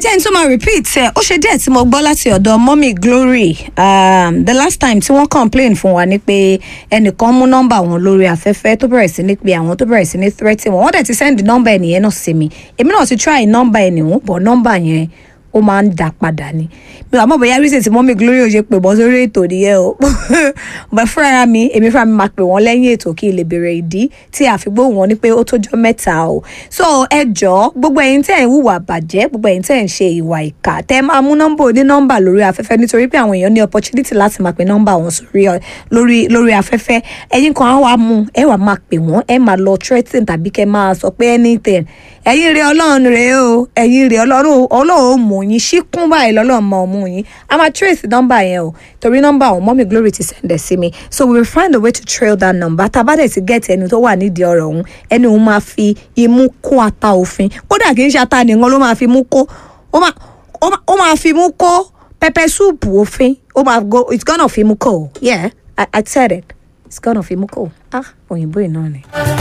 jẹ́ n tún máa repeat ẹ̀ ó ṣe díẹ̀ tí mo gbọ́ láti ọ̀dọ̀ mọ́mì glory um, the last time tí wọ́n complain fún wa ni pé ẹnìkan mú nọ́mbà wọn lórí afẹ́fẹ́ tó bẹ̀rẹ̀ sí ní pé àwọn tó bẹ̀rẹ̀ sí ní threaten wọn wọ́n dẹ̀ ti send nọ́mbà ẹnìyẹn náà sí mi èmi náà ti try nọ́mbà ẹnìwọ̀n bọ̀ nọ́mbà yẹn ó máa ń dà padà ni mi àmọ́ bóyá reason tí mọ́mì glory ò ṣe pè bọ́ sórí ètò nìyẹn o bẹ́ẹ̀ fúnra mi èmi fúnra mi máa pè wọ́n lẹ́yìn ètò kí n lè bèrè ìdí tí àfigbó wọn ni pé ó tójọ́ mẹ́ta o so ẹ jọ̀ọ́ gbogbo ẹ̀yin tẹ́ ẹ̀ ń hùwà bàjẹ́ gbogbo ẹ̀yin tẹ́ ẹ̀ ń ṣe ìwà ìkà tẹ́ ẹ máa mú nọ́mbà oní nọ́mbà lórí afẹ́fẹ́ nítorí pé àwọn èèyàn ní opportunity láti máa pe nọ́mbà wọn sórí ọ- lórí lórí afẹ́fẹ́ ẹ̀yin kan á wá mú ẹ wà máa pè wọ́n ẹ máa lọ threaten tàbí kẹ́ máa sọ pé anything ẹ̀yin rẹ ọlọ́run rẹ o ẹ̀yin rẹ ọlọ́run ọlọ́run ò mú yín ṣíkún báyìí lọ́lọ́run máa mú yín a máa trace nọ́mbà yẹn o torí nọ́mbà àwọn mọ́mí glory ti send ẹ̀ sí mi so we will find a way to trail that number tá a bá dẹ̀ ti get ẹni tó wà nídìí ọ̀rọ̀ ọ̀hún ẹni òun máa fi imú kó ata òfin kódà kì í ṣe ata nìkan ló máa fi imú kó ó máa ó máa- ó máa fi imú kó pepper soup òfin ó máa go it's gonna fi imú kó yeah I, I said it it's gonna fi imú kó ah òyìnbó yìí náà ni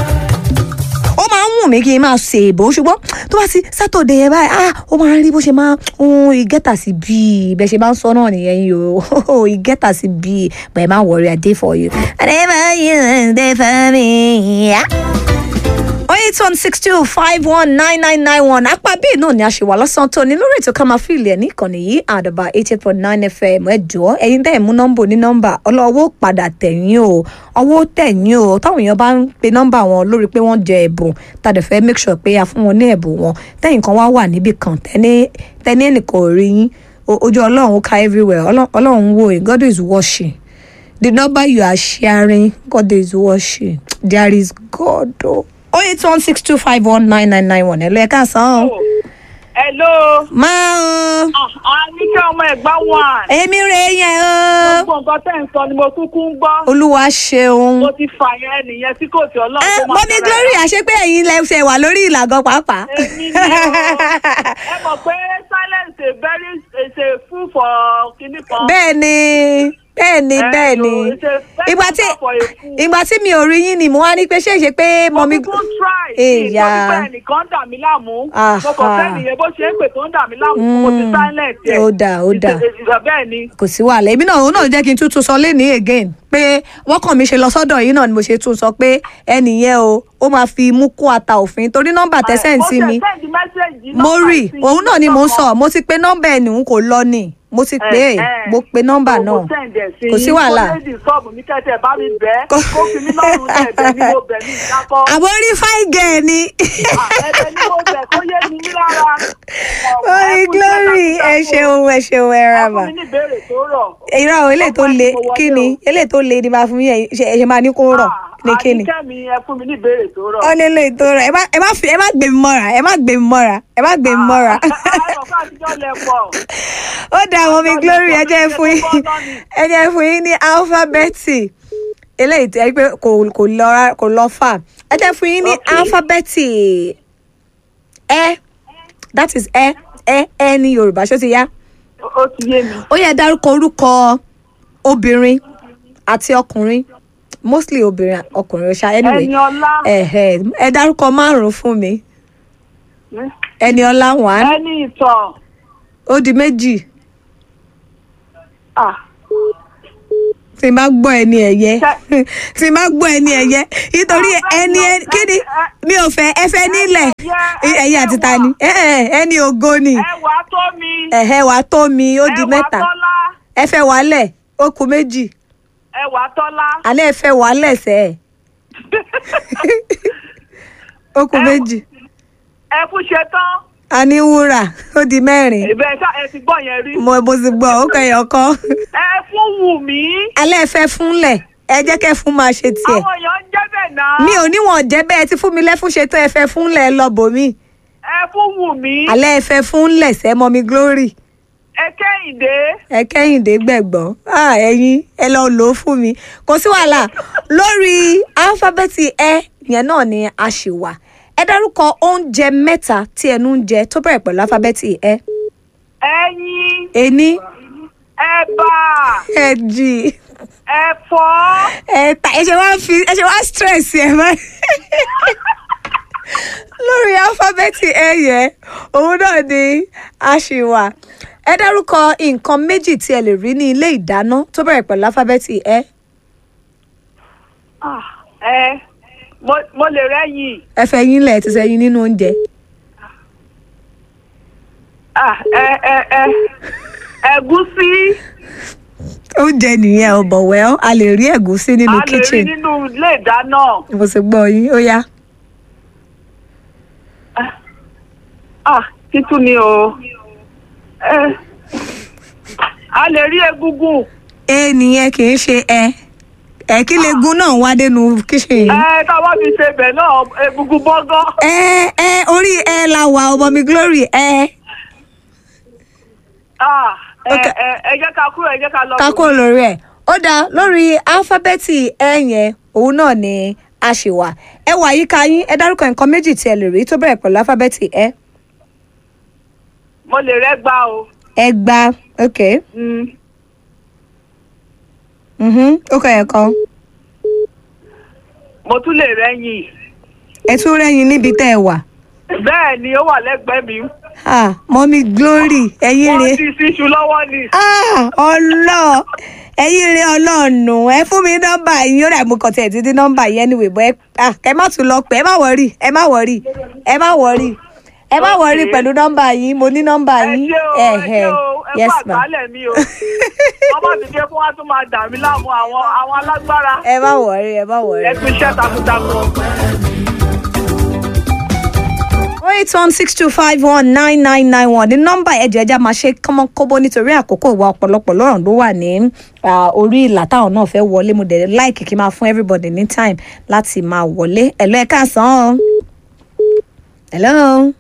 ó máa ń wù mí kí n máa ṣe èbó ṣùgbọ́n tó bá ti sátọ̀dẹ̀ yẹn báyìí ah ó máa ń rí bó ṣe máa ń ìgẹ́tà sí bíi bẹ́ẹ̀ ṣe máa ń sọ náà nìyẹn yìí o ìgẹ́tà sí bíi but ẹ má worry I dey for you. whatever you dey for me. Yeah eight one six two five one nine nine nine one apá bíi náà ni a ṣe wà lọ́sàn-án tó ní lórí ètò ká máa fìlì ẹ̀ ní ìkànnì yìí àdàbà eight eight point nine fm ẹ jọ̀ọ́ ẹ̀yin tẹ́ ẹ̀ mú nọ́mbà ní nọ́mbà ọlọ́wọ́ padà tẹ̀yìn o ọwọ́ tẹ̀yìn o táwọn èèyàn bá ń pe nọ́mbà wọn lórí pé wọ́n jẹ ẹ̀bùn tàdé fẹ́ make sure pé a fún wọn ní ẹ̀bùn wọn tẹ́yìn kan wá wà níbì kan tẹ́ni tẹ́ni ẹnìkan ò rí yín O- ojú ọlọ́run ká everywhere Ọlọ́- ọlọ́run wò yín God is watching the number you are sharing God is watching there is God o. oh eight one six two five one nine nine nine one ẹ lọ ẹ káàsán o. Hello. máa o Ah, Àníkẹ́ ọmọ ẹ̀gbá wà. èmi rè é yẹn o Gbogbo nǹkan tẹ̀ ń sọ ni mo kúkú ń gbọ́. olúwa ṣeun. Mo ti fà yẹn nìyẹn tí kò tí ọlọ́run ẹ tó máa mọ́mí tẹ̀lé. glory àṣepé ẹ̀yin lẹ ṣe wà lórí ìlàgọ́ pàápàá. Èmi ni o. Ẹ mọ̀ pé silence is very is a food for kinní kan. bẹ́ẹ̀ ni bẹ́ẹ̀ ni Eh, bẹ́ẹ̀ ni no, it's a better ìgbà tí for a fool. ìgbà tí mi ò rí yín ni mo wá ní pé ṣé ṣe pé Mo mọ́mí. kúkú try. Èyà. Ìtọ́jú pé ẹnìkan ń dà mí láàmú. Aha. Mo kàn fẹ́ nìyẹn bó ṣe ń pè tó ń dà mí láàmú. Mo ti silence ẹ̀. ó dáa, ó dáa. Ìṣe bẹ́ẹ̀ ni. kò sí wàhálà èmi náà òun náà jẹ́ kí n tútù sọ lénìí again pé wọ́n kàn mí ṣe lọ sọ́dọ̀ yìí náà ni mo ṣe tún sọ pé ẹnìyẹn o ó máa fi mú kó ata òfin torí nọ́mbà tẹ́sẹ̀ ń sí mi Ó ṣe send message mo nọ́mbà rí sí òun náà ni mo ń lọ́kàn. sọ mo ti pe nọ́mbà ẹ̀ nìhun kò lọ ni mo ti pè é Eh, eh. mo pe nọ́mbà So, náà mo send ẹ̀ sí kò sí yín. wàhálà kó lè disturb mi kẹ́tẹ̀ bá mi bẹ́ẹ̀ Kò- kó fi mí lọ́rùn lẹ̀ bẹ́ẹ̀ ni mo bẹ̀ ní ìdákọ́. àbọ̀ orí fáìgẹ̀ ẹ̀ ni ẹ̀bẹ̀ ni mo bẹ̀ kó yé mi lára. orí glory ẹ ṣeun ẹ ṣeun ẹ ra ẹ mà fún mi ní ìbéèrè tó rọ̀. irọ́ àwọn eléyìí tó Ọgbọ́n le tí mo wọlé kí ni o. eléyìí tó le ni máa fún yín ẹ ṣe ẹ ṣe máa ní kó rọ̀ ní kí ni. àníkẹ́ mi ẹ fún mi ní ìbéèrè tó rọ̀. ó ní eléyìí tó rọ̀ ẹ má ẹ má fi ẹ má gbé mi mọ́ra ẹ má gbé mi mọ́ra ẹ má gbé mi mọ́ra. àwọn kan àtijọ́ lẹ pọ̀. ó dá àwọn mi glory ẹ jẹ́ fún yín ẹ jẹ́ fún yín ní alifábẹ́ẹ̀tì eléyìí tó yẹ pé kò kò lọ rá- kò lọ fà ẹ jẹ́ fún yín ní Okay. alifábẹ́ẹ̀tì ẹ that is ẹ ẹ ẹ ní yorùbá ṣó ti yá ó ti yé mi. ó yẹ dárúkọ orúkọ obìnrin àti ọkùnrin mostly obìnrin ọkùnrin ṣá anyway ẹni ọlá ẹhẹ ẹ dárúkọ márùn fún mi ẹni ọlá one ẹni ìtàn. ó di méjì Ah, tí n bá gbọ́ ẹni ẹ̀yẹ Ṣe- tí n bá gbọ́ ẹni ẹ̀yẹ nítorí ẹni ẹ- kí ni mi ò fẹ́ ẹ fẹ́ nílẹ̀ ẹ̀yẹ àti ta ni ẹ ẹ ẹni ògo ni ẹwà tó mi. ẹ̀hẹ́ wàá tó mi ó di ẹwà mẹ́ta tọ́lá. ẹ fẹ́ wàálẹ̀ ó kù méjì ẹwà tọ́lá. alẹ́ ẹ fẹ́ wàálẹ̀ sẹ́ ẹ̀ ó kù méjì ẹ fún ṣe tán. a ní wúrà ó di mẹ́rin ìbẹ̀ ṣá ẹ ti gbọ́ yẹn rí. mo mo ti gbọ́ ó kẹyọ̀ kọ́ ẹ fún wù mí. alẹ́ ẹ fẹ́ fúnlẹ̀ ẹ jẹ́ kẹ́ fún máa ṣe tiẹ̀ àwọn èèyàn ń jẹ́ bẹ́ẹ̀ náà. mi ò níwọ̀n jẹ́ bẹ́ẹ̀ tí fún mi lẹ́fún ṣe tó ẹ fẹ́ fúnlẹ̀ lọ bòmí ẹ fún wù mí. alẹ́ ẹ fẹ́ fúnlẹ̀ sẹ́ mọ́ mi glory ẹ kẹ́hìndé. ẹ kẹ́hìndé gbẹ̀gbọ́n ah, ẹ̀yin ẹ lọ lò ó fún mi kò sí wàhálà lórí alifábẹ́ẹ̀tì ẹ yẹn náà ni a ṣì wà ẹ dárúkọ oúnjẹ mẹ́ta tí ẹnu ń jẹ tó bẹ̀rẹ̀ pẹ̀lú alifábẹ́ẹ̀tì ẹ ẹyin. ení ẹ̀bà. ẹ̀jì ẹ̀fọ́. ẹ̀ta ẹ ṣe wá fi ẹ ṣe wá stress ẹ báyìí lórí alifábẹ́ẹ̀tì ẹ yẹn òun náà ni a ṣì wà ẹ dárúkọ nǹkan méjì tí ẹ lè rí ní ilé ìdáná tó bẹ̀rẹ̀ pẹ̀lú alifábẹ́ẹ̀tì ẹ Ah, ẹ mo mo lè rẹ́yìn. ẹ fẹ́ yín lẹ̀ ti sẹ́yìn nínú oúnjẹ Ah, ẹ ẹ ẹ ẹ̀gúsí oúnjẹ nìyẹn ò bọ̀ wẹ́ a lè rí ẹ̀gúsí nínú a lè rí kitchen nínú ilé ìdáná. mo sì gbọ́ yín ó yá Ah, kí tún ni o. Ẹ a lè rí egungun. ẹ nìyẹn kì í ṣe ẹ ẹ kí lè gun náà wá dénú kitchen yìí. Ẹ tá a bá fi ṣe bẹ̀ náà egungun bọ́gán. ẹ ẹ orí ẹ la wà ọmọ mi glory ẹ Ah, ẹ Ok. ẹ ẹ jẹ́ ká kúrò ẹ jẹ́ ká lọ. kákó lórí ẹ ó dáa lórí alifábẹ́ẹ̀tì ẹ yẹn òun náà ni a ṣì wà ẹ wà yíká yín ẹ dárúkọ nǹkan méjì tí ẹ lè rí tó bẹ̀rẹ̀ pẹ̀lú alifábẹ́ẹ̀tì ẹ Mo lè rẹ́gbà o. ẹ gba ok Mm. mhm, ó kọ ẹ̀ kan Mo tún lè rẹ́yìn. ẹ tún rẹ́yìn níbi tẹ́ ẹ wà Bẹ́ẹ̀ ni ó wà lẹ́gbẹ̀ẹ́ mi. ah mọ́mí glory ẹ̀yin Wọ́n rèé ti ṣíṣu lọ́wọ́ ni. ah ọlọ ẹ̀yin rèé ọlọ́ọ̀nù ẹ fún mi nọ́mbà yín ó dà mú kọtẹ títí nọ́mbà yín anyway bọ ẹ ah ẹ má tún lọ pé ẹ má wọrí ẹ má wọrí ẹ má wọrí ẹ má wọrí Okay. pẹ̀lú nọ́mbà yín mo ní nọ́mbà Ẹ yín ṣé o, ẹ ṣé o, ẹ yes kú ma àgbálẹ̀ mi o. Ọmọ mi dé fún wa tún máa dà mí láàmú àwọn àwọn alágbára. ẹ má wọrí ẹ má wọrí. Ẹ kú iṣẹ́ takuntakun. oh eight one six two five one nine nine nine one ní nọ́mbà ẹ̀jẹ̀ ẹja máa ṣe kọ́mọ́kọ́bọ́ nítorí àkókò ìwà ọ̀pọ̀lọpọ̀ lọ́rọ̀ ló wà ní ah, orí ìlà táwọn náà fẹ́ wọlé mo dẹ̀ láìkì kí n máa fún everybody ní time láti máa wọlé ẹ̀lọ́ ẹ̀ káàsán o hello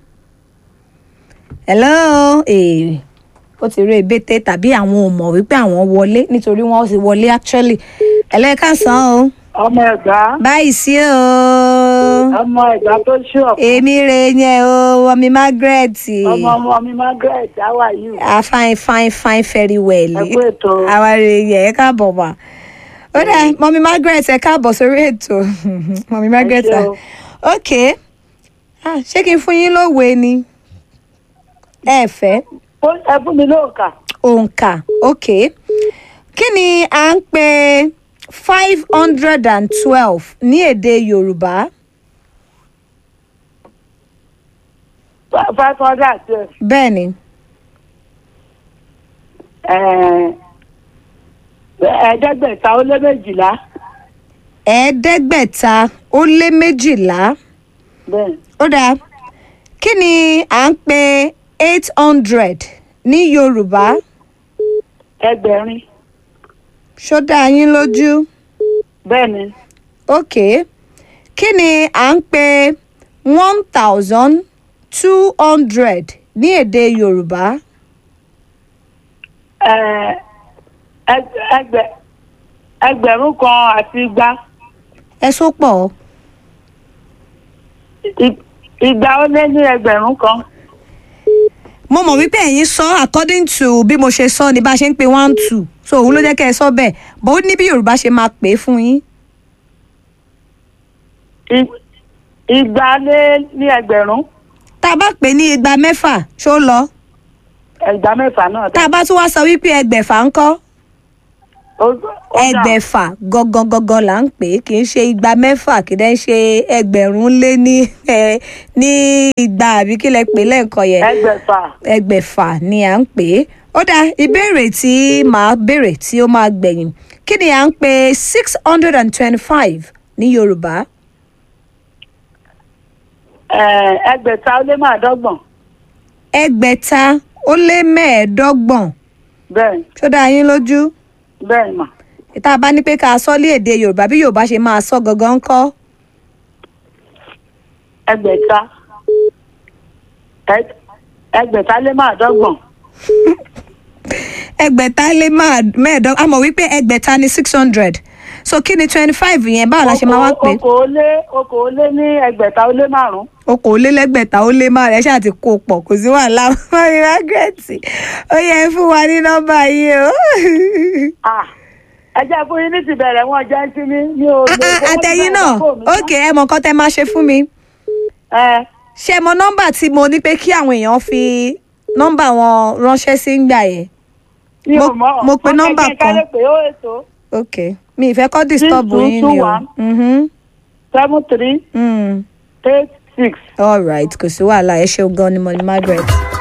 hello ee ó ti rí ebété tàbí àwọn ò mọ̀ wípé àwọn wọlé nítorí wọ́n ti wọlé actually ẹ̀lọ́ ẹ̀ káàsán o Ọmọ ẹ̀gbá. báyìí sí o Ọmọ ẹ̀gbá tó ṣú ọ̀pọ̀. èmi rè yẹn o ọmọ mi Margaret Ọmọ ọmọ mi Margaret, how are you? ah fine fine fine very well Ẹ kú ètò. àwa rè yẹn ẹ káàbọ̀ wá ó dà mọ́mí Margaret ẹ káàbọ̀ sórí ètò mọ́mí Margaret ṣé ah, o. ok ah, ṣé kí n fún yín lówe ni ẹ fẹ́ Ó- Ẹ fún mi lóòkà. òǹkà ok kí ni à ń pè five hundred and twelve ní èdè Yorùbá Five hundred and twelve. bẹ́ẹ̀ ni Ẹ̀ẹ́dẹ́gbẹ̀ta ó lé méjìlá. ẹ̀ẹ́dẹ́gbẹ̀ta ó lé méjìlá. Bẹ́ẹ̀. ó dáa kí ni à ń pè eight hundred ní yorùbá Ẹgbẹ̀rin. ṣó dá yín lójú Bẹ́ẹ̀ ni. ok kí ni à ń pè one thousand two hundred ní èdè yorùbá Ẹ̀ẹ́, ẹg- ẹgbẹ̀- Ẹgbẹ̀rún kan àti igba. ẹ sọ pọ̀ I- Igba ó lé ní ẹgbẹ̀rún kan. mo mọ̀ wípé ẹ̀yin sọ according to bí mo ṣe sọ ni bá a ṣe ń pè one two so òun ló jẹ́ kẹ́ ẹ sọ bẹ́ẹ̀ bó ní bí yorùbá ṣe máa pè é fún yín I- Igba lé ní ẹgbẹ̀rún. tá a bá pè ní igba mẹ́fà ṣó lọ Ẹgbà mẹ́fà náà. tá a bá tún wá sọ wípé ẹgbẹ̀fà ńkọ́ Ó- ó dà. ẹgbẹ̀fà gangan gangan là ń pè é kì í ṣe igba mẹ́fà kì í dẹ́ ṣe ẹgbẹ̀rún lé ní ẹ ní igba àbí kí lẹ pè lẹ́ẹ̀kan yẹn Ẹgbẹ̀fà. ẹgbẹ̀fà ni à ń pè é ó dá ìbéèrè tí màá béèrè tí ó máa gbẹ̀yìn kí ni à ń pè six hundred and twenty-five ní yorùbá Ẹ̀ẹ́, Ẹgbẹ̀ta ó lé márùndọ́gbọ̀n. ẹgbẹ̀ta ó lé mẹ́ẹ̀ẹ́dọ́gbọ̀n Bẹ́ẹ̀ ṣó dá yín lójú bẹ́ẹ̀ mà. ìta bá ní pé ká sọ lé èdè yorùbá bí yorùbá ṣe máa sọ gangan ńkọ́ Ẹgbẹ̀ta. Ẹ- Ẹgbẹ̀ta lé márùndọ́gbọ̀n. ẹgbẹ̀ta lé máa- mẹ́ẹ̀ẹ́dọ́gbọ̀n a mọ̀ wípé ẹgbẹ̀ta ní six hundred so kí ni twenty five yẹn báwo la ṣe máa wá pé Okòólé okòólé ní ẹgbẹ̀ta ó lé márùn-ún. okòólélẹ́gbẹ̀ta ó lé márùn ẹ ṣáà ti kó o pọ̀ kò sí wàhálà mọ́rin margaret ó yẹ ẹ fún wa ní nọ́mbà yìí o. Ah, ẹ jẹ́ fún yín ní ti bẹ̀rẹ̀ wọn jẹ́ sí mi ní o. Ah, ah, àtẹ̀yìn náà ok ẹ mọ̀ nǹkan tẹ́ máa ṣe fún mi ẹ ṣé mo nọ́mbà tí mo ní pé kí àwọn èèyàn fi nọ́mbà wọn ránṣẹ́ sí ń gbà yẹn mi Mo- ò mọ̀ mo pe Wọ́n nọ́mbà fẹ́ kí n kan. kálẹ̀ pé ó èso ok mi ìfẹ́ kọ́ disturb two, yín two, ni o one. Mhm. seven three Mm. eight six. all right kò sí wàhálà ẹ ṣeun gan ni mo ní margaret.